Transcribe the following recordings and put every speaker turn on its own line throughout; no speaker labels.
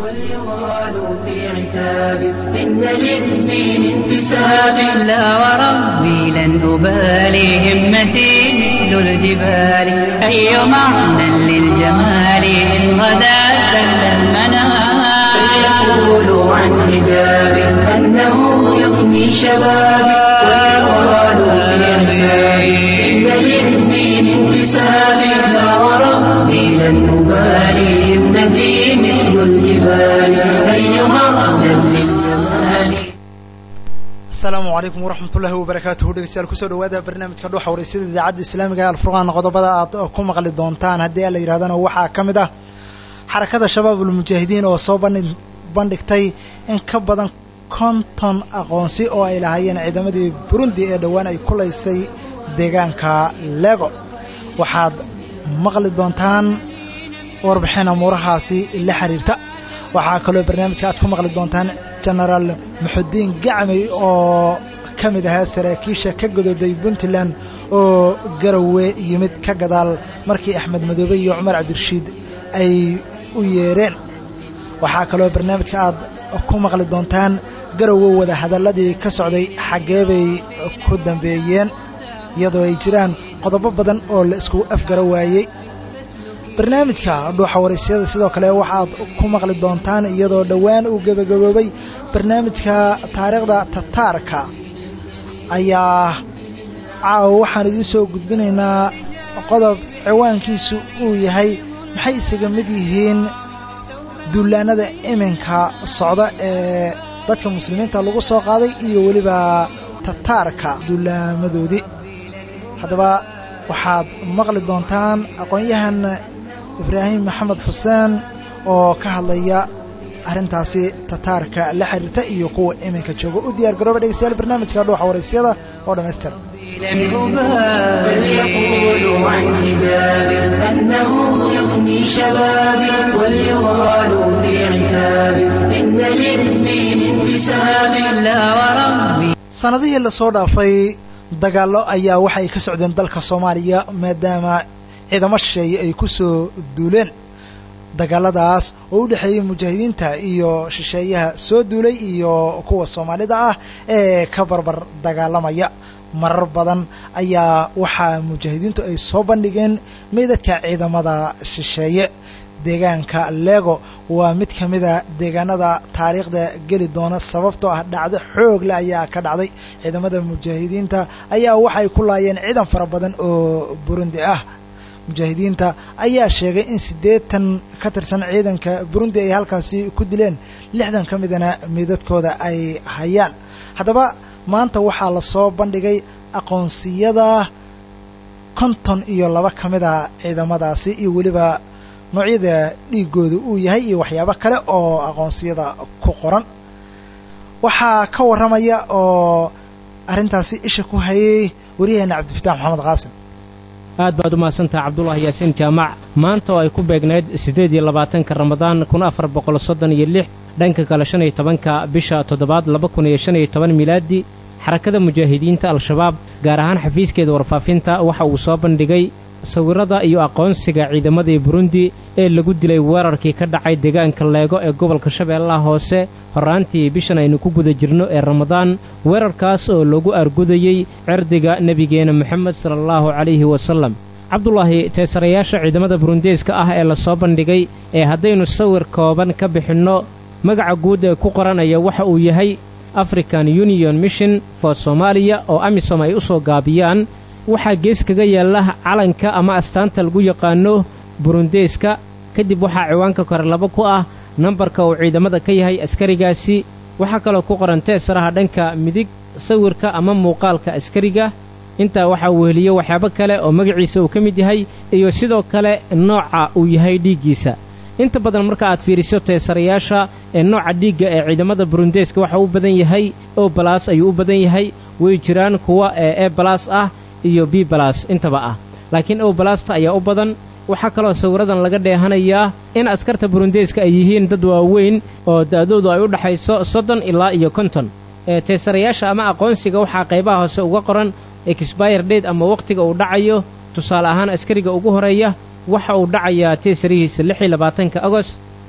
واليغال في عتاب إن للدين انتساب لا وربي لن أبالي همتي مثل الجبال أي معنى للجمال إن غدا سل المنام فيقولوا عن حجاب أنه يفني شبابي واليغال في عتاب إن للدين انتساب لا وربي لن أبالي همتي مثل الجبال أيها أهلا للجمال
asalaamu calaykum waraxmat ullaahi wabarakaatuhu dhegeystayaal kusoo dhawaada barnaamijka dhuuxa wareysada idaacadda islaamiga alfurqaan qodobada aad ku maqli doontaan haddii ala yidhahdana waxaa ka mid ah xarakada shabaab ulmujaahidiin oo soo bandhi bandhigtay in ka badan konton aqoonsi oo ay lahaayeen ciidamadii burundi ee dhowaan ay kulaysay deegaanka lego waxaad maqli doontaan warbixin amuurahaasi la xiriirta waxaa kaloo barnaamijka aad ku maqli doontaan genaraal muxudiin gacmey oo ka mid ahaa saraakiisha ka godooday puntland oo garowe yimid ka gadaal markii axmed madoobe iyo cumar cabdirashiid ay u yeereen waxaa kaloo barnaamijka aad ku maqli doontaan garowe wada hadalladii ka socday xaggee bay ku dambeeyeen iyadoo ay jiraan qodobo badan oo la isku afgaro waayey barnaamijka dhuuxa waraysyada sidoo kale waxaad ku maqli doontaan iyadoo dhowaan uu gebagaboobay barnaamijka taariikhda tataarka ayaa caawa waxaan idiin soo gudbinaynaa qodob ciwaankiisu uu yahay maxay isaga mid yihiin duulaanada iminka socda ee dadka muslimiinta lagu soo qaaday iyo weliba tataarka duulaamadoodii haddaba waxaad maqli doontaan aqoon-yahan ibraahim maxamed xuseen oo ka hadlaya arrintaasi tataarka la xiriirta iyo kuwa iminka jooga u diyaar garooba dhegeystayaal barnaamijka dhuuxa waraysyada oo dhammaystir
بل يقولوا عن حجاب أنه يفني شبابي وليغال في عتاب إن للدين انتساب لا وربي
sannadihii lasoo dhaafay dagaallo ayaa waxay ka socdeen dalka soomaaliya maadaama ciidamo shisheeye ay ku soo duuleen dagaaladaas oo u dhexeeyey mujaahidiinta iyo shisheeyaha soo duulay iyo kuwa soomaalida ah ee ka barbar dagaalamaya marar badan ayaa waxaa mujaahidiintu ay soo bandhigeen meydadka ciidamada shisheeye deegaanka lego waa mid ka mida deegaanada taariikhda geli doona sababtoo ah dhacdo xoog leh ayaa ka dhacday ciidamada mujaahidiinta ayaa waxay ku laayeen ciidan fara badan oo burundi ah mujaahidiinta ayaa sheegay in siddeetan ka tirsan ciidanka burundi ay halkaasi ku dileen lixdan ka midana meydadkooda ay hayaan haddaba maanta waxaa lasoo bandhigay aqoonsiyada konton iyo laba ka mid a ciidamadaasi iyo weliba noocyada dhiigooda uu yahay iyo waxyaabo kale oo aqoonsiyada ku qoran waxaa ka warramaya oo arrintaasi isha ku hayay waryaheena cabdifatax maxamed qaasim
aad baad u mahadsantaha cabdulaahi yaasiin jaamac maanta oo ay ku beegnayd siddeed iyo labaatanka ramadaan kun afar boqol soddon iyo lix dhanka kale shan iyo tobanka bisha toddobaad laba kun iyo shan iyo toban milaadi xarakada mujaahidiinta al-shabaab gaar ahaan xafiiskeeda warfaafinta waxa uu soo bandhigay sawirrada iyo aqoonsiga ciidamadii burundi ee lagu dilay weerarkii ka dhacay deegaanka leego ee gobolka shabeellaha hoose horraantii bishan aynu ku guda jirno ee ramadaan weerarkaas oo lagu argudayey cirdiga nebigeena moxamed sala allahu calayhi wasallam cabdulaahi teesarayaasha ciidamada burundeeska ah ee lasoo bandhigay ee haddaynu sawir kooban ka bixinno magaca guud ee ku qoranaya waxa uu yahay african union mission for soomaaliya oo amisom ay u soo gaabiyaan waxaa gees kaga yaalla calanka ama astaanta lagu yaqaano burundeeska kadib waxaa ciwaanka kore laba ku ah nambarka uu ciidamada ka yahay askarigaasi waxaa kaloo ku qoran teesaraha dhanka midig sawirka ama muuqaalka askariga intaa waxaa weheliye waxyaabo kale oo magaciisa uu ka mid yahay iyo sidoo kale nooca uu yahay dhiiggiisa inta badan marka aad fiiriso teesarayaasha ee nooca dhiigga ee ciidamada burundeeska waxa u badan yahay o balas ayuu u badan yahay way jiraan kuwa ee e balas ah iyo b balas intaba ah laakiin o balasta ayaa u badan waxaa kaloo sawiradan laga dheehanayaa in askarta burundeeska ay yihiin dad waaweyn oo da'doodu ay u dhaxayso soddon ilaa iyo konton ee teesarayaasha ama aqoonsiga waxaa qaybaha hoose uga qoran exbire date ama wakhtiga uu dhacayo tusaale ahaan askariga ugu horeeya waxa uu dhacayaa teesarihiisa lix iyo labaatanka agost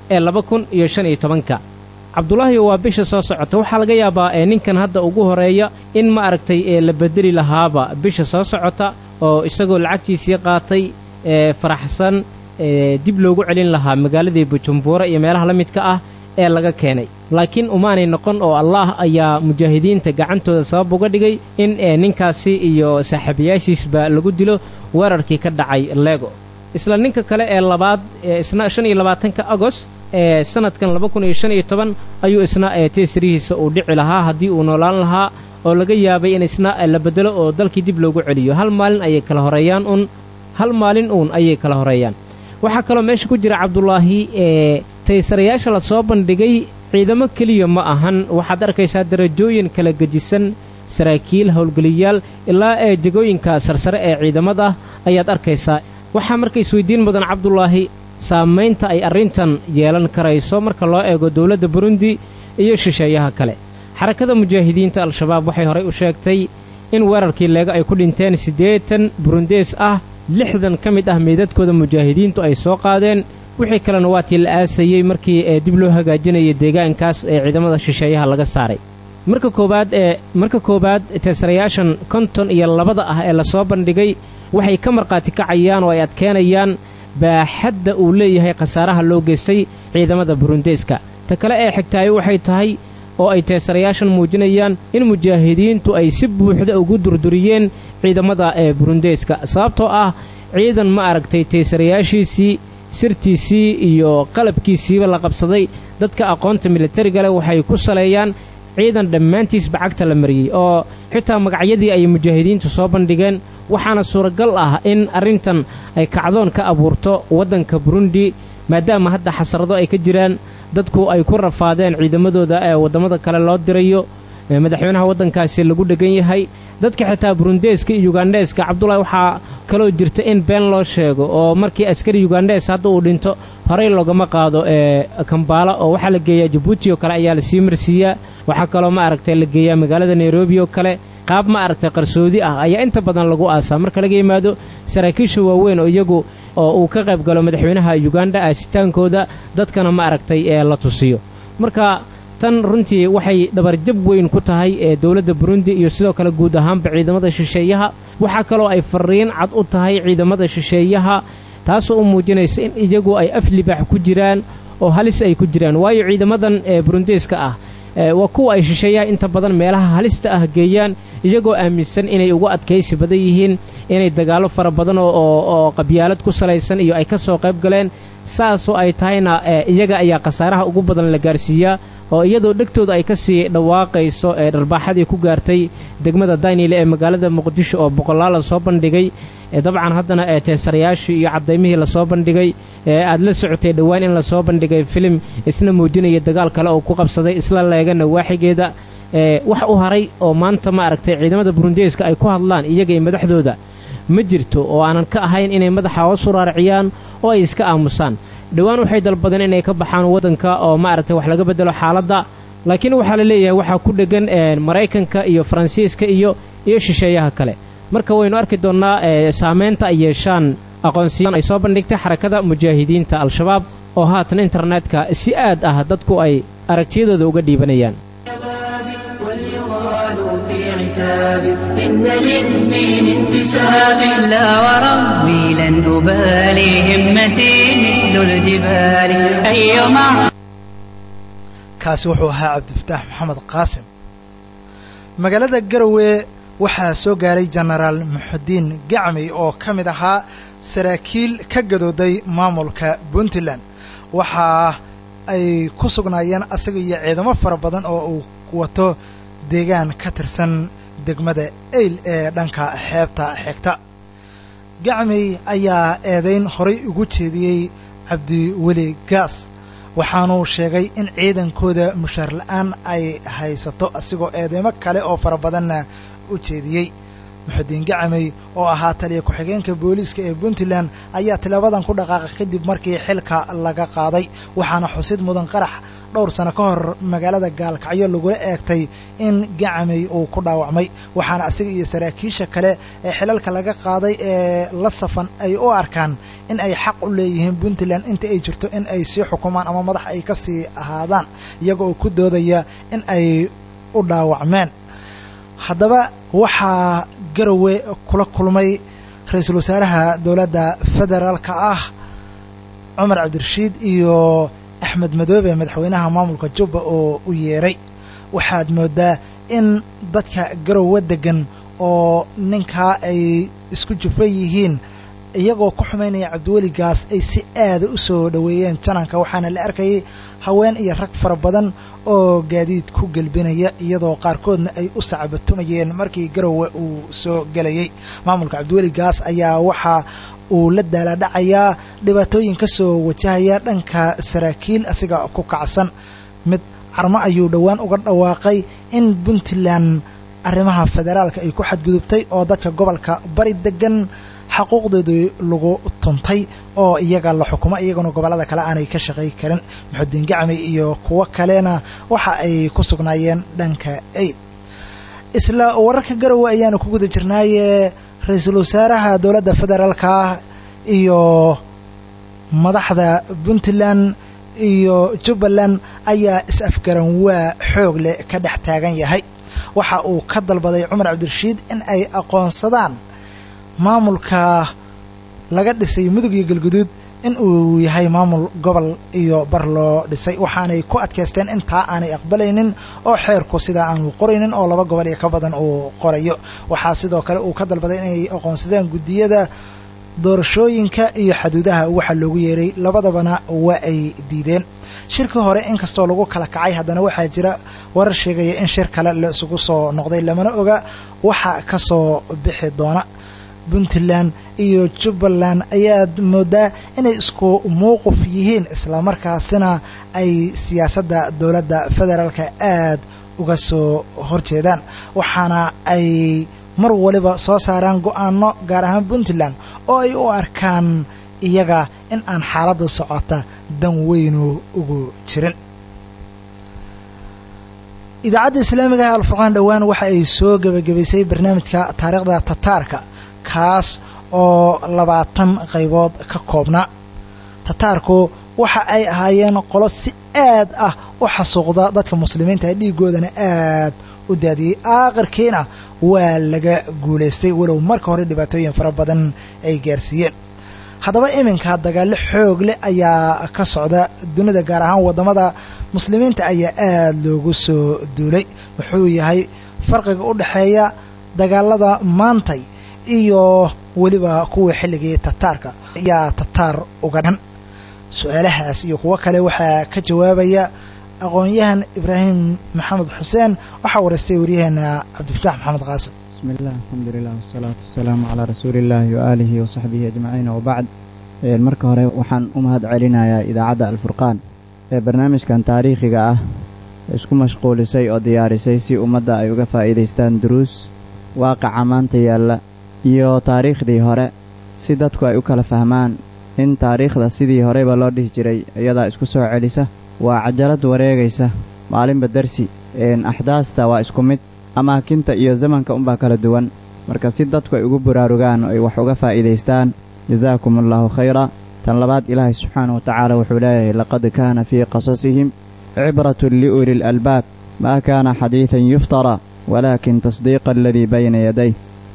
ee laba kun iyo shan iyo tobanka cabdulaahi waa bisha soo socota waxaa laga yaabaa ee ninkan hadda ugu horeeya in ma aragtay ee la bedeli lahaaba bisha soo socota oo isagoo lacagtiisii qaatay ee faraxsan ee dib loogu celin lahaa magaaladii bujumbura iyo meelaha la midka ah ee laga keenay laakiin umaanay noqon oo allaah ayaa mujaahidiinta gacantooda sabab uga dhigay in ee ninkaasi iyo saaxiibayaashiisba lagu dilo weerarkii ka dhacay lego isla ninka kale ee labaad ee isna shan iyo labaatanka agost ee sanadkan laba kun iyo shan iyo toban ayuu isna ee teesrihiisa uu dhici lahaa haddii uu noolaan lahaa oo laga yaabay in isna la bedelo oo dalkii dib loogu celiyo hal maalin ayay kala horeeyaan un hal maalin uun ayay kala horeeyaan waxaa kaloo meesha ku jira cabdulaahi ee taysarayaasha la soo bandhigay ciidamo keliya ma ahan waxaad arkaysaa darajooyin kala gejisan saraakiil howlgeliyaal ilaa ee jegooyinka sarsare ee ciidamada ayaad arkaysaa waxaa marka isweydiin mudan cabdulaahi saamaynta ay arrintan yeelan karayso marka loo eego dowladda burundi iyo shisheeyaha kale xarakada mujaahidiinta al-shabaab waxay horey u sheegtay in weerarkii leega ay ku dhinteen siddeetan burundees ah lixdan ka mid ah meydadkooda mujaahidiintu ay soo qaadeen wixii kalena waa tii la aasayey markii ee dib loo hagaajinayay deegaankaas ee ciidamada shisheeyaha laga saaray marka koowaad ee marka koowaad teesarayaashan konton iyo labada ah ee lasoo bandhigay waxay ka markhaati kacayaan oo ay adkeenayaan baaxadda uu leeyahay khasaaraha loo geystay ciidamada burundeeska ta kale ee xigtaayo waxay tahay oo ay teesarayaashan muujinayaan in mujaahidiintu ay si buuxda ugu durduriyeen ciidamada ee burundeeska sababtoo ah ciidan ma aragtay teesarayaashiisii sirtiisii iyo qalabkiisiiba la qabsaday dadka aqoonta militariga leh waxay ku saleeyaan ciidan dhammaantiisba cagta la mariyey oo xitaa magacyadii ay mujaahidiintu soo bandhigeen waxaana suuragal ah in arrintan ay kacdoon ka abuurto waddanka burundi maadaama hadda xasrado ay ka jiraan dadku ay ku rafaadeen ciidamadooda ee waddamada kale loo dirayo madaxweynaha waddankaasi lagu dhegan yahay dadka xitaa burundeeska iyo yugandheeska cabdulahi waxaa kaloo jirta in been loo sheego oo markii askari yugandhees hadda uu dhinto horey loogama qaado ee kambaala oo waxaa la geeyaa jabuuti oo kale ayaa lasii marsiiyaa waxaa kaloo ma aragtay la geeyaa magaalada nairobi oo kale qaab ma aragtay qarsoodi ah ayaa inta badan lagu aasaa marka laga yimaado saraakiisha waaweyn oo iyagu oo uu ka qayb galo madaxweynaha yuganda aasitaankooda dadkana ma aragtay ee la tusiyo marka tan runtii waxay dhabarjab weyn ku tahay ee dowladda burundi iyo sidoo kale guud ahaanba ciidamada shisheeyaha waxaa kaloo ay fariin cad u tahay ciidamada shisheeyaha taasoo u muujinaysa in iyagu ay af libaax ku jiraan oo halis ay ku jiraan waayo ciidamadan ee burundeeska ah waa kuwa ay shisheeyaha inta badan meelaha halista ah geeyaan iyagoo aaminsan inay ugu adkaysi badan yihiin inay dagaallo fara badan oo qabyaalad ku salaysan iyo ay ka soo qayb galeen saasoo ay tahayna iyaga ayaa khasaaraha ugu badan la gaarsiiyaa oo iyadoo dhegtooda ay ka sii dhawaaqayso ee dharbaaxadii ku gaartay degmada daynile ee magaalada muqdisho oo boqolaal la soo bandhigay dabcan haddana ee teesarayaashii iyo cadaymihii lasoo bandhigay ee aad la socotay dhowaan in lasoo bandhigay filim isna muujinaya dagaal kale oo ku qabsaday isla leegana waaxigeeda wax u haray oo maanta ma aragtay ciidamada burundeeska ay ku hadlaan iyaga iyo madaxdooda ma jirto oo aanan ka ahayn inay madaxa hoos u raariciyaan oo ay iska aamusaan dhowaan waxay dalbadeen inay ka baxaan waddanka oo ma aragtay wax laga beddelo xaaladda laakiin waxaa la leeyahay waxaa ku dheggan maraykanka iyo faransiiska iyo iyo shisheeyaha kale marka waynu arki doonnaa saamaynta ay yeeshaan aqoonsiyan ay soo bandhigtay xarakada mujaahidiinta al-shabaab oo haatan internetka si aad ah dadku ay aragtiyadooda uga dhiibanayaan
إن للدين انتساب لا وربي لن أبالي همتي مثل الجبال أي مع
kaasi wuxuu ahaa cabdifataax maxamed qaasim magaalada garowe waxaa soo gaaray jenaraal muxudiin gacmi oo ka mid ahaa saraakiil ka gadooday maamulka puntland waxa ay ku sugnaayeen asaga iyo ciidamo fara badan oo uu wato deegaan ka tirsan degmada eyl ee dhanka xeebta xigta gacmey ayaa eedayn horay ugu jeediyey cabdiweli gaas waxaanuu sheegay in ciidankooda mushaar la'aan ay haysato asigoo eedeymo kale oo fara badanna u jeediyey muxudiin gacmey oo ahaa taliya ku-xigeenka booliiska ee puntland ayaa tilaabadan ku dhaqaaqay kadib markii xilka laga qaaday waxaana xusid mudan qarax dhowr sano ka hor magaalada gaalkacyo lagula eegtay in gacmey uu ku dhaawacmay waxaana asiga iyo saraakiisha kale ee xilalka laga qaaday ee la safan ay u arkaan in ay xaq u leeyihiin puntland inta ay jirto in ay sii xukumaan ama madax ay ka sii ahaadaan iyaga oo ku doodaya in ay u dhaawacmeen haddaba waxaa garowe kula kulmay ra-iisul wasaaraha dowladda federaalka ah cumar cabdirashiid iyo axmed madoobe madaxweynaha maamulka jubba oo u yeeray waxaad moodaa in dadka garowe degan oo ninkaa ay isku jufan yihiin iyagoo ku xumaynaya cabdiweligaas ay si aada u soo dhoweeyeen jananka waxaana la arkayay haween iyo rag fara badan oo gaadiid ku gelbinaya iyadoo qaarkoodna ay u sacbatumayeen markii garowe uu soo gelayay maamulka cabdiweligaas ayaa waxaa uu la daaladhacayaa dhibaatooyin ka soo wajahaya dhanka saraakiil asiga ku kacsan mid carmo ayuu dhowaan uga dhawaaqay in puntland arrimaha federaalka ay ku xadgudubtay oo dadka gobolka bari degan xaquuqdoodii lagu tuntay oo iyaga la xukumo iyaguna gobollada kale aanay ka shaqay karin maxudiin gacmi iyo kuwo kalena waxa ay ku sugnaayeen dhanka aid isla wararka garowe ayaanu ku guda jirnaaye ra-iisul wasaaraha dowladda federaalka iyo madaxda puntland iyo jubbaland ayaa is-afgaran waa xoog leh ka dhex taagan yahay waxa uu ka dalbaday cumar cabdirashiid in ay aqoonsadaan maamulka laga dhisay mudug iyo galguduud in uu yahay maamul gobol iyo bar loo dhisay waxaanay ku adkaysteen intaa aanay aqbalaynin oo xeerku sidaa aanu qoraynin oo laba gobol iyo ka badan uu qorayo waxaa sidoo kale uu ka dalbaday inay aqoonsadaan guddiyada doorashooyinka iyo xaduudaha waxa loogu yeeray labadabana waa ay diideen shirkii hore inkastoo lagu kala kacay haddana waxaa jira warar sheegaya in shir kale la isugu soo noqday lamana oga waxa ka soo bixi doona puntland iyo jubbaland ayaad moodaa inay isku mowqif yihiin islamarkaasina ay siyaasadda dowladda federaalka aad uga soo horjeedaan waxaana ay mar waliba soo saaraan go-aano gaar ahaan puntland oo ay u arkaan iyaga in aan xaaladda socota dan weynu ugu jirin idaacadda islaamiga ah alfurqaan dhowaan waxa ay soo gebagabaysay barnaamijka taariikhda tataarka kaas oo labaatan qaybood ka koobnaa tataarku waxa ay ahaayeen qolo si aad ah u xasuuqda dadka muslimiinta ee dhiigoodana aad u daadiyey aakhirkiina waa laga guulaystay walow marka hore dhibaatooyin fara badan ay gaarsiiyeen haddaba iminka dagaallo xoog leh ayaa ka socda dunida gaar ahaan waddamada muslimiinta ayaa aad loogu soo duulay wuxuu yahay farqiga u dhexeeya dagaalada maantay iyo weliba kuwii xilligii tataarka ayaa tataar uga dhan su-aalahaas iyo kuwo kale waxaa ka jawaabaya aqoon-yahan ibraahim maxamed xuseen waxaa wareystay waryaheena cabdifataax maxamed qaasim
bismi illah alxamdulilah wasalaatu wasalaamu calaa rasuuliillaahi waaalihi wasaxbihi ajmaciin wabacd marka hore waxaan u mahad celinayaa idaacadda alfurqaan ee barnaamijkan taariikhiga ah isku mashquulisay oo diyaarisay si ummadda ay uga faa'iidaystaan duruus waaqaca maanta yaalla iyo taariikhdii hore si dadku ay u kala fahmaan in taariikhda sidii horeyba loo dhihi jiray iyadaa isku soo celisa waa cajalad wareegaysa maalinba darsi axdaasta waa isku mid amaakinta iyo zamanka unbaa kala duwan marka si dadku ay ugu buraarugaan oo ay wax uga faa'iidaystaan jasaakum allaahu khayra tan labaad ilaahay subxaanahu watacaala wuxuu leeyahay laqad kaana fii qasasihim cibratun liuli lalbaab maa kaana xadiidan yuftara walaakin tasdiiqa aladii bayna yaday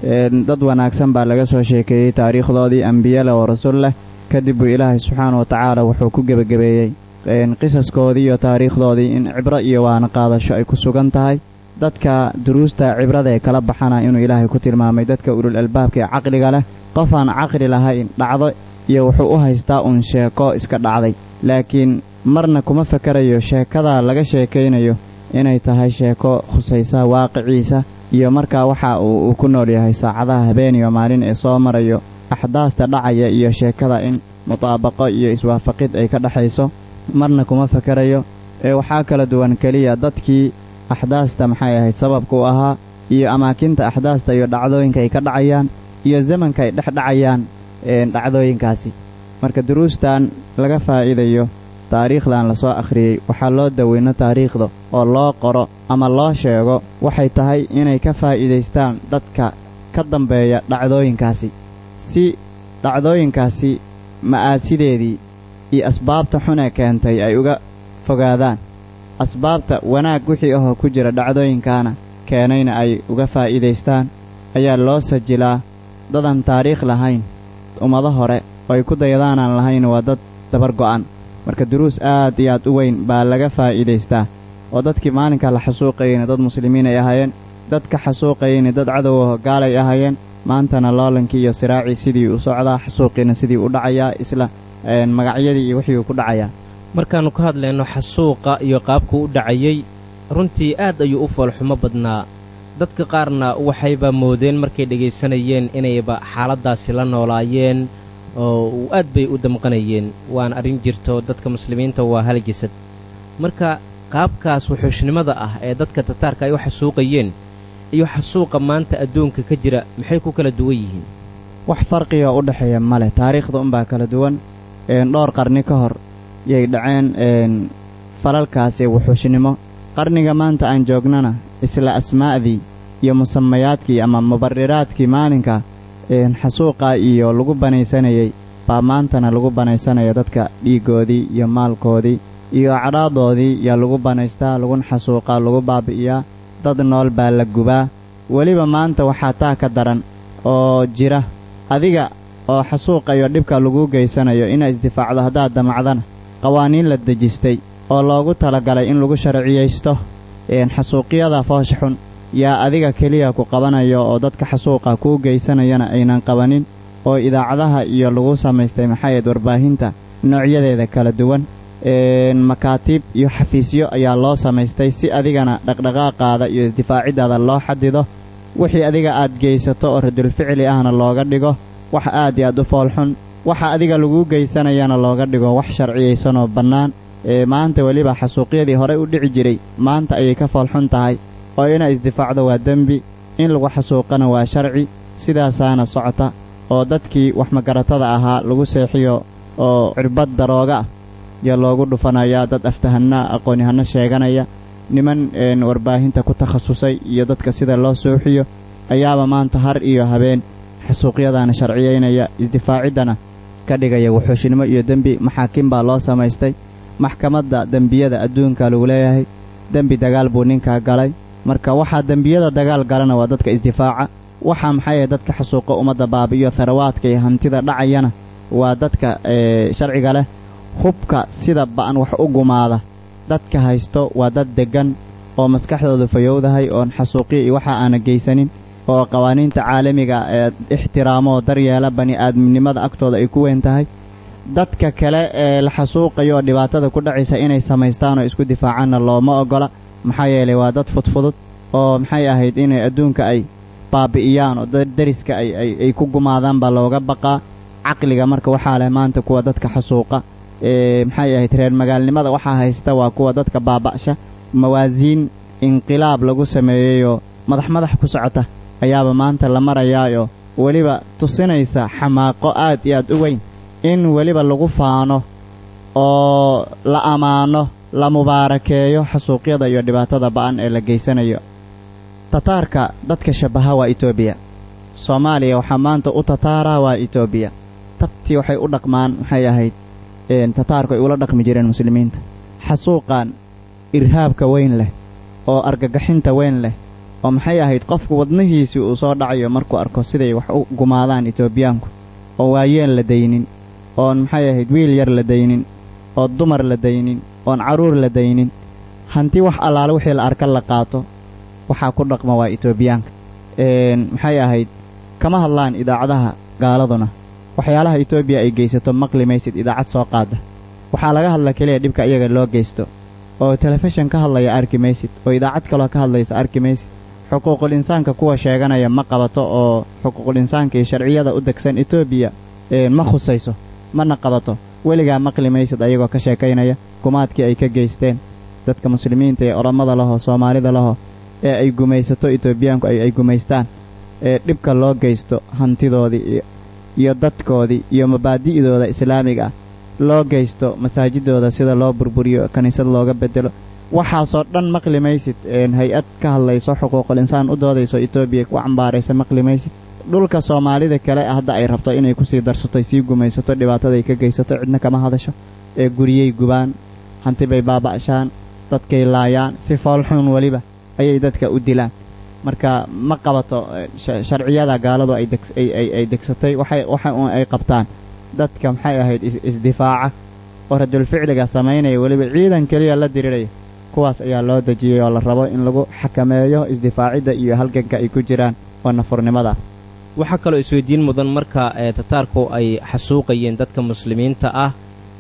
dad wanaagsan baa laga soo sheekeeyey taariikhdoodii ambiye leh oo rasul leh kadib buu ilaahay subxaanahu watacaala wuxuu ku gebagabeeyey qisaskoodii iyo taariikhdoodii in cibro iyo waana qaadasho ay ku sugan tahay dadka duruusta cibrada ee kala baxana inuu ilaahay ku tilmaamay dadka ulul albaabka ee caqliga leh qof aan caqli lahayn dhacdo iyo wuxuu u haystaa uun sheeko iska dhacday laakiin marna kuma fakarayo sheekadaa laga sheekaynayo inay tahay sheeko khusaysa waaqiciisa iyo markaa waxa uu ku nool yahay saacadaha habeen iyo maalin ee soo marayo axdaasta dhacaya iyo sheekada in mutaabaqo iyo iswaafaqid ay ka dhexayso marna kuma fakarayo ee waxaa kala duwan keliya dadkii axdaasta maxay ahayd sababka u ahaa iyo amaakinta axdaasta iyo dhacdooyinka ay ka dhacayaan iyo zamanka ay dhex dhacayaan dhacdooyinkaasi marka duruustan laga faa'iidayo taariikhdan lasoo akhriyey waxaa loo daweyno taariikhda oo loo qoro ama loo sheego waxay tahay inay ka faa'iidaystaan dadka ka dambeeya dhacdooyinkaasi si dhacdooyinkaasi ma'aasideedii iyo asbaabta xunee keentay ay uga fogaadaan asbaabta wanaag wixii ahoo ku jira dhacdooyinkaana keenayna ay uga faa'iidaystaan ayaa loo sajilaa dadan taariikh lahayn ummado hore oo ay ku dayadaanaan lahayn waa dad dabar go'an marka duruus aad iyo aad u weyn baa laga faa'iidaystaa oo dadkii maalinkaa la xasuuqayeyna dad muslimiin ay ahaayeen dadka xasuuqayeyna dad cadowaho gaalay ahaayeen maantana loolankii iyo siraacii sidii u socdaa xasuuqiina sidii u dhacayaa isla magacyadii iyo wixii uu ku dhacayaa
markaannu ka hadlayno xasuuqa iyo qaabku u dhacayey runtii aad ayuu u foolxumo badnaa dadka qaarna waxayba moodeen markay dhegaysanayeen inayba xaaladdaasi la noolaayeen oo aad bay u damqanayeen waan arrin jirto dadka muslimiinta waa halgisad marka qaabkaas wuxuushnimada ah ee dadka tataarka ay u xasuuqayeen iyo xasuuqa maanta adduunka ka jira maxay ku kala duwan yihiin
wax farqiga u dhexeeya ma leh taariikhda unbaa kala duwan dhowr qarni ka hor yay dhaceen falalkaasi wuxuushnimo qarniga maanta aan joognana isla asmaa'dii iyo musamayaadkii ama mubariraadkii maalinka xasuuqa iyo lagu banaysanayey baa maantana lagu banaysanaya dadka dhiiggoodii iyo maalkoodii iyo cadhaadoodii yaa lagu banaystaa laguna xasuuqaa lagu baabi'iyaa dad nool baa la gubaa weliba maanta waxaa taa ka daran oo jira adiga oo xasuuqa iyo dhibka laguu geysanayo inaa isdifaacdo haddaad damacdana qawaaniin la dejistay oo loogu talagalay in lagu sharciyaysto xasuuqyada foosha xun yaa adiga keliya ku qabanayo oo dadka xasuuqa kuu geysanayana aynan qabanin oo idaacadaha iyo lagu samaystay maxaayad warbaahinta noocyadeeda kala duwan makaatiib iyo xafiisyo ayaa loo samaystay si adigana dhaqdhaqaaqaada iyo isdifaaciddaada loo xadido wixii adiga aad geysato oo radulficli ahna looga dhigo wax aad iyo aad u foolxun waxa adiga laguu geysanayana looga dhigo wax sharciyaysanoo bannaan ee maanta weliba xasuuqyadii horey u dhici jiray maanta ayay ka foolxun tahay oo inaa isdifaacdo waa dembi in lagu xasuuqana waa sharci sidaasaana socota oo dadkii wax magaratada ahaa lagu seexiyo oo cirbad darooga ah yaa loogu dhufanayaa dad aftahanna aqoon-yahanno sheeganaya niman warbaahinta ku takhasusay iyo dadka sida loo suuxiyo ayaaba maanta har iyo habeen xasuuqyadaana sharciyaynaya isdifaaciddana ka dhigaya wuxuushnimo iyo dembi maxaakiim baa loo samaystay maxkamadda dembiyada adduunka lagu leeyahay dembi dagaal buu ninkaa galay marka waxaa dembiyada dagaal galana waa dadka isdifaaca waxaa maxay dadka xasuuqa ummadda baabi'iyo tharawaadka iyo hantida dhacayana waa dadka sharciga leh hubka sida ba'an wax u gumaada dadka haysto waa dad deggan oo maskaxdoodu fayowdahay oon xasuuqiya iyo waxa aana geysanin oo qawaaniinta caalamiga ee ixtiraamoo daryeela bani aadamnimada agtooda ay ku weyn tahay dadka kale ee la xasuuqayo oo dhibaatada ku dhacaysa inay samaystaan oo isku difaacaanna looma oggola maxaa yeelay waa dad fudfudud oo maxay ahayd inay adduunka ay baabi'iyaan oo dariska ay ku gumaadaan baa looga baqaa caqliga marka waxaa leh maanta kuwa dadka xasuuqa ee maxay ahayd reer magaalnimada waxaa haysta waa kuwa dadka baaba'sha mawaasiin inqilaab lagu sameeyeyoo madax madax ku socota ayaaba maanta la marayaayoo weliba tusinaysa xamaaqo aad iyo aad u weyn in weliba lagu faano oo la ammaano la mubaarakeeyo xasuuqyada iyo dhibaatada ba'an ee la geysanayo tataarka dadka shabbaha waa etoobiya soomaaliya waxaa maanta u tataaraa waa etoobiya tabtii waxay u dhaqmaan maxay ahayd tataarku ay ula dhaqmi jireen muslimiinta xasuuqan irhaabka weyn leh oo argagaxinta weyn leh oo maxay ahayd qofku wadnihiisii uu soo dhacayo markuu arko siday wax u gumaadaan etoobiyaanku oo waayeen la daynin oon maxay ahayd wiil yar la daynin oo dumar la daynin oon carruur la daynin hanti wax allaale wixii la arka la qaato waxaa ku dhaqma waa etoobiyaanka maxay ahayd kama hadlaan idaacadaha gaaladuna waxyaalaha etoobiya ay geysato maqli maysid idaacad soo qaada waxaa laga hadla keliya dhibka iyaga loo geysto oo telefishan ka hadlaya arki maysid oo idaacad kaloo ka hadlaysa arki maysid xuquuqul insaanka kuwa sheeganaya ma qabato oo xuquuqul insaanka iyo sharciyada u degsan etoobiya ma khusayso mana qabato weligaa maqli maysid ayagoo ka sheekaynaya gumaadkii ay ka geysteen dadka muslimiinta ee orommada lahoo soomaalida lahoo ee ay gumaysato etoobiyaanku ay gumaystaan ee dhibka loo geysto hantidoodii iyo dadkoodii iyo mabaadi'dooda islaamiga ah loo geysto masaajidooda sida loo burburiyo kiniisad looga bedelo waxaasoo dhan maqli maysid hay-ad ka hadlayso xuquuqul insaan u doodayso etoobiya ku cambaaraysa maqli maysid dhulka soomaalida kale hadda ay rabto inay kusii darsatay sii gumaysato dhibaataday ka geysato cidna kama hadasho ee guriyey gubaan hanti bay baaba'shaan dadkay laayaan si foolxuun weliba ayay dadka u dilaan marka ma qabato sharciyada gaaladu ay degsatay waxa un ay qabtaan dadka maxay ahayd isdifaaca oo rajulficliga samaynaya weliba ciidan keliya la diriraya kuwaas ayaa loo dejiyey oo la rabo in lagu xakameeyo isdifaacidda iyo halganka ay ku jiraan oo nafurnimada
waxaa kaloo isweydiin mudan marka tataarku ay xasuuqayeen dadka muslimiinta ah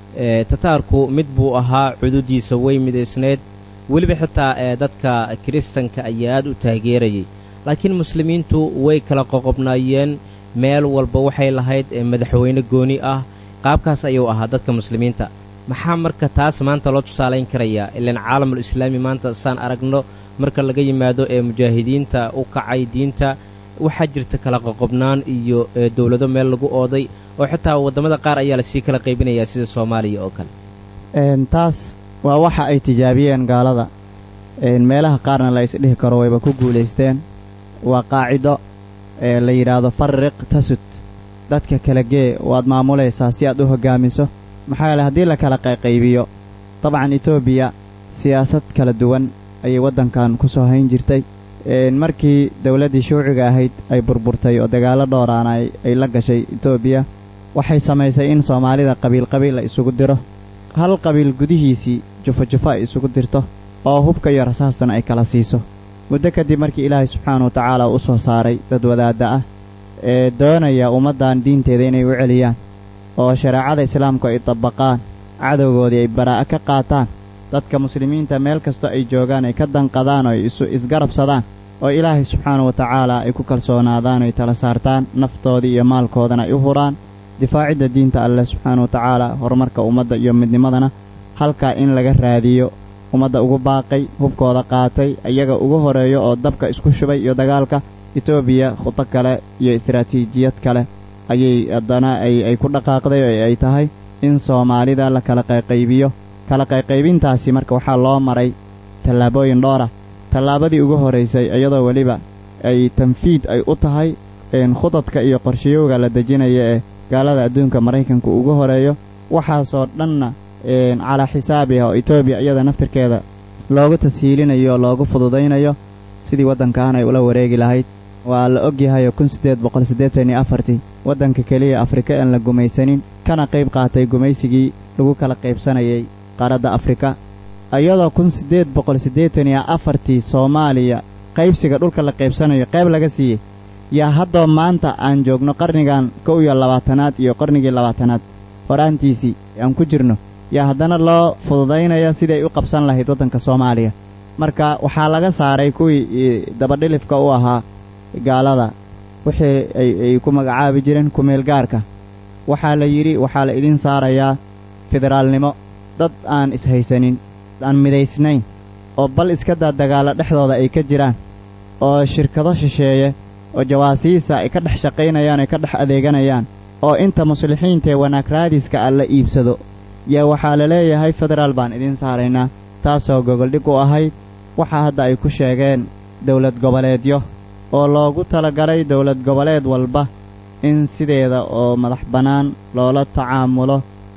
tataarku mid buu ahaa cududiisa way midaysneed weliba xitaa ee dadka kiristanka ayaa aad u taageerayay laakiin muslimiintu way kala qoqobnaayeen meel walba waxay lahayd madaxweyne gooni ah qaabkaas ayuu ahaa dadka muslimiinta maxaa marka taas maanta loo tusaalayn karayaa ilaan caalamul islaami maanta saan aragno marka laga yimaado ee mujaahidiinta u kacay diinta waxaa jirta kala qoqobnaan iyo dowlado meel lagu ooday oo xitaa waddamada qaar ayaa lasii kala qaybinayaa sida soomaaliya oo kale
taas waa waxa ay tijaabiyeen gaalada meelaha qaarna la isdhihi karo wayba ku guulaysteen waa qaacido ee la yidhaahdo farriq tasud dadka kala gee waad maamulaysaa si aad u hoggaamiso maxaa yeele haddii la kala qayqaybiyo dabcan etoobiya siyaasad kala duwan ayay waddankan ku soo hayn jirtay markii dawladdii shuuciga ahayd ay burburtay oo dagaallo dhowraana ay la gashay etoobiya waxay samaysay in soomaalida qabiil qabiil la isugu diro hal qabiil gudihiisii jufo jufo ay isugu dirto oo hubka iyo rasaastuna ay kala siiso muddo kadib markii ilaahay subxaana wa tacaala u soo saaray dad wadaadda ah ee doonaya ummaddan diinteeda inay u celiyaan oo shareecada islaamku ay dabaqaan cadowgoodii ay baraa'a ka qaataan dadka muslimiinta meel kastoo ay joogaan ay ka danqadaan oo ay isu isgarabsadaan oo ilaahay subxaana wa tacaala ay ku kalsoonaadaan oy tala saartaan naftoodii iyo maalkoodana ay u huraan difaacidda diinta alleh subxaana wa tacaala horumarka ummadda iyo midnimadana halkaa in laga raadiyo ummadda ugu baaqay hubkooda qaatay iyaga ugu horeeyo oo dabka isku shubay iyo dagaalka etoobiya khudo kale iyo istaraatiijiyad kale ayay haddana ay ku dhaqaaqday oo ay tahay in soomaalida la kala qayqaybiyo kala qayqaybintaasi marka waxaa loo maray tallaabooyin dhowr ah tallaabadii ugu horraysay iyadoo weliba ay tanfiid ay u tahay khudadka iyo qorshayowga la dejinaya ee gaalada adduunka maraykanku ugu horeeyo waxaasoo dhanna calaa xisaabiha oo etoobiya iyada naftirkeeda loogu tashiilinayo oo loogu fududaynayo sidii waddankan ay ula wareegi lahayd waa la ogyahayoo kun siddeed boqol siddeetan iyo afartii waddanka keliya afrika aan la gumaysanin kana qayb qaatay gumaysigii lagu kala qaybsanayay qaaradda afrika iyadoo kun siddeed boqol siddeetan iyo afartii soomaaliya qaybsiga dhulka la qaybsanayo qayb laga siiyey yaa haddoo maanta aan joogno qarnigan kow iyo labaatanaad iyo qarnigii labaatanaad horaantiisii aan ku jirno yaa haddana loo fududaynaya siday u qabsan lahayd waddanka soomaaliya marka waxaa laga saaray kuwii dabadhilifka u ahaa gaalada wixii ay ku magacaabi jireen kumeel gaarka waxaa la yidhi waxaa la idin saarayaa federaalnimo dad aan ishaysanin aan midaysnayn oo bal iska daa dagaallo dhexdooda ay ka jiraan oo shirkado shisheeye oo jawaasiisa ay ka dhex shaqaynayaan ay ka dhex adeeganayaan oo inta muslixiintaee wanaag raadiska ah la iibsado yaa waxaa la leeyahay federaal baan idiin saaraynaa taasoo gogoldhig u ahayd waxaa hadda ay ku sheegeen dawlad goboleedyo oo loogu talagalay dawlad goboleed walba in sideeda oo madax bannaan loola tacaamulo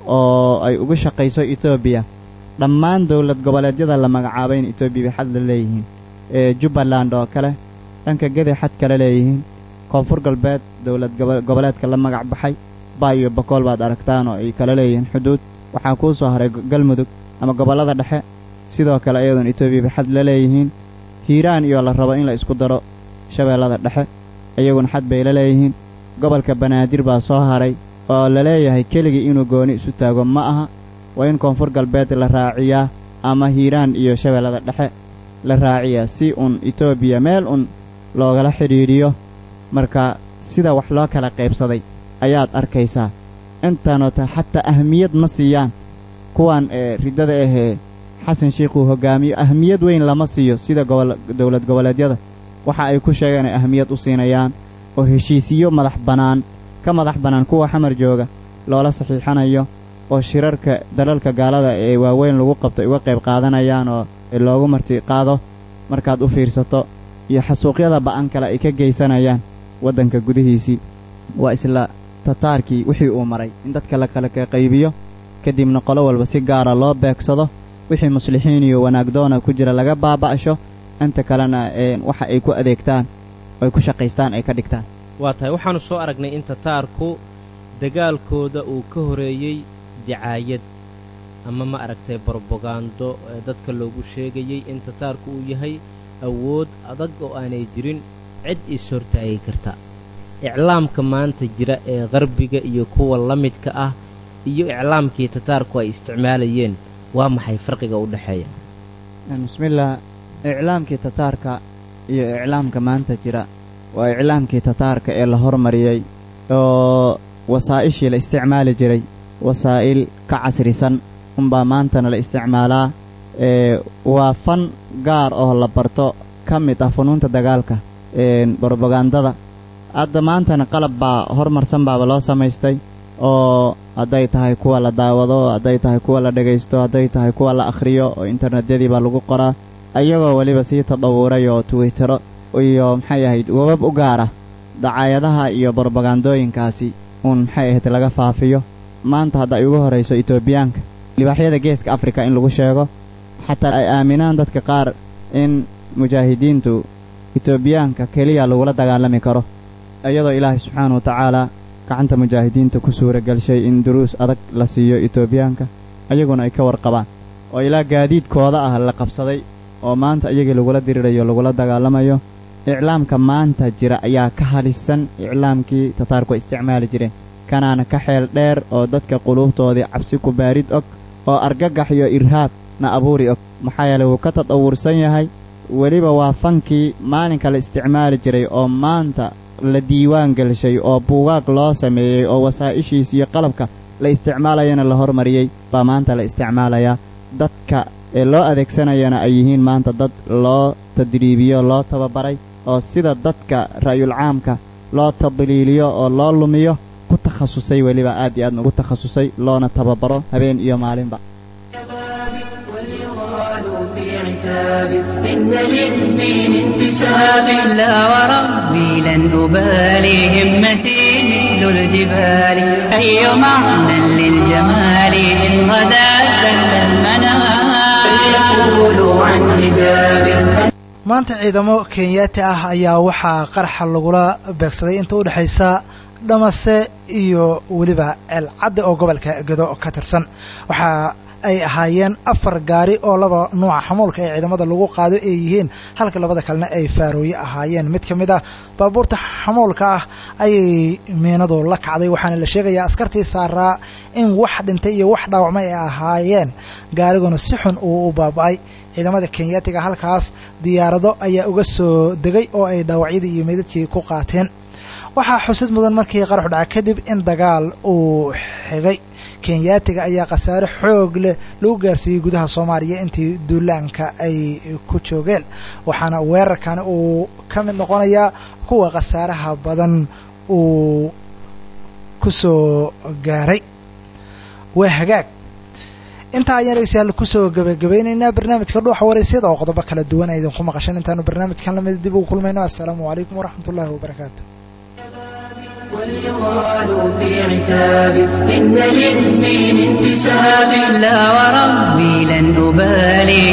oo ay ugu shaqayso etoobiya dhammaan dawlad goboleedyada la magacaabay in etoobiya bay xad la leeyihiin ee jubbaland oo kale dhanka gedi xad kale leeyihiin koonfur galbeed dawlad goboleedka la magac baxay baa iyo bakool baad aragtaan oo ay kala leeyihiin xuduud waxaa kuu soo haray galmudug ama gobollada dhexe sidoo kale iyadoon etoobiya bay xad la leeyihiin hiiraan iyo la rabo in la isku daro shabeellada dhexe iyaguna xad bay la leeyihiin gobolka banaadir baa soo haray oo la leeyahay keligii inuu gooni isu taago ma aha waa in koonfur galbeed la raaciyaa ama hiiraan iyo shabeellada dhexe la raaciyaa si uun etoobiya meel un loogala xidhiidhiyo marka sida wax loo kala qaybsaday ayaad arkaysaa intaanoo ta xataa ahmiyad ma siiyaan kuwan ee riddada ahee xasan shiikhuu hoggaamiyo ahmiyad weyn lama siiyo sida dawlad goboleedyada waxa ay ku sheegeen ay ahmiyad u siinayaan oo heshiisiyo madax bannaan ka madax bannaan kuwa xamar jooga loola saxiixanayo oo shirarka dalalka gaalada ee waaweyn lagu qabto ay uga qayb qaadanayaan oo loogu marti qaado markaad u fiirsato iyo xasuuqyada ba'an kale ay ka geysanayaan waddanka gudihiisii waa isla tataarkii wixii uu maray in dadka la kala qaybiyo kadibna qolo walba si gaara loo beegsado wixii muslixiin iyo wanaagdoona ku jira laga baaba'sho inta kalena waxa ay ku adeegtaan ay ku shaqaystaan ay ka dhigtaan
waa tahay waxaannu soo aragnay in tataarku dagaalkooda uu ka horeeyey dicaayad ama ma aragtay brobagando ee dadka loogu sheegayey in tataarku uu yahay awood adag oo aanay jirin cid is hortaagi karta iclaamka maanta jira ee qarbiga iyo kuwa la midka ah iyo iclaamkii tataarku ay isticmaalayeen waa maxay farqiga u dhexeeya
bismillaah iclaamkii tataarka iyo iclaamka maanta jira waa iclaamkii tataarka ee la hormariyey oo wasaa'ishii la isticmaali jiray wasaa'il ka casrisan unbaa maantana la isticmaalaa ee waa fan gaar oo la barto ka mid ah funuunta dagaalka brobagandada hadda maantana qalab baa hormarsan baaba loo samaystay oo hadday tahay kuwa la daawado hadday tahay kuwa la dhegaysto hadday tahay kuwa la akhriyo oo internetyadii baa lagu qoraa ayagoo weliba sii tadawuray oo twittero iyo maxay ahayd webab u gaara dacaayadaha iyo brobagandooyinkaasi uun maxay ahayd laga faafiyo maanta hadda ay ugu horrayso etoobiyaanka libaaxyada geeska afrika in lagu sheego xataa ay aaminaan dadka qaar in mujaahidiintu etoobiyaanka keliya lagula dagaalami karo iyadoo ilaahay subxaana wa tacaalaa gacanta mujaahidiinta ku suura gelshay in duruus adag la siiyo etoobiyaanka ayaguna ay ka warqabaan oo ilaa gaadiidkooda ah la qabsaday oo maanta iyagii lagula dirirayo lagula dagaalamayo iclaamka maanta jira ayaa ka halisan iclaamkii tataarku ay isticmaali jireen kanaana ka xeel dheer oo dadka quluubtoodii cabsi ku baarid og oo argagax iyo irhaab na abuuri og maxaa yeelay wuu ka tadawursan yahay weliba waa fankii maalinka la isticmaali jiray oo maanta la diiwaan gelshay oo buugaag loo sameeyey oo wasaa'ishiis iyo qalabka la isticmaalayana la hormariyey baa maanta la isticmaalayaa dadka ee loo adeegsanayana ay yihiin maanta dad loo tadriibiyo loo tababaray oo sida dadka ra'yul caamka loo tadliiliyo oo loo lumiyo ku takhasusay weliba aad iyo aadna ugu takhasusay loona tababaro habeen iyo maalinba
إن للدين انتساب لا وربي لن أبالي همتي مثل الجبال أي معنى للجمال إن غدا سهل المنام فليقولوا عن حجاب
maanta ciidamo kenyaati ah ayaa waxaa qaraxa lagula beegsaday inta u dhexaysa dhamase iyo weliba ceelcadde oo gobolka gedo ka tirsan waxaa ay ahaayeen afar gaari oo laba nuuca xamuulka ee ciidamada lagu qaado ay yihiin halka labada kalena ay faarooye ahaayeen mid ka mid ah baabuurta xamuulka ah ayay miinadu la kacday waxaana la sheegayaa askartii saaraa in wax dhintay iyo wax dhaawacmay ay ahaayeen gaariguna si xun uu u baaba'ay ciidamada kenyaatiga halkaas diyaarado ayaa uga soo degay oo ay dhaawacyadii iyo meydadkii ku qaateen waxaa xusid mudan markii qaraxu dhaca kadib in dagaal uu xigay kenyaatiga ayaa khasaare xoog leh lagu gaarsiiyey gudaha soomaaliya intii duulaanka ay ku joogeen waxaana weerarkani uu ka mid noqonayaa kuwa khasaaraha badan uu ku soo gaaray waa hagaag intaa ayaan dhegeystayaal kusoo gabagabaynaynaa barnaamijka dhuuxa waraysyada oo qodobo kala duwan a idinku maqashan intaanu barnaamijkan lamida dib ugu kulmayno assalaamu calaykum waraxmat ullahi wabarakaatu
وليغال في عتاب إن للدين انتساب لا وربي لن أبالي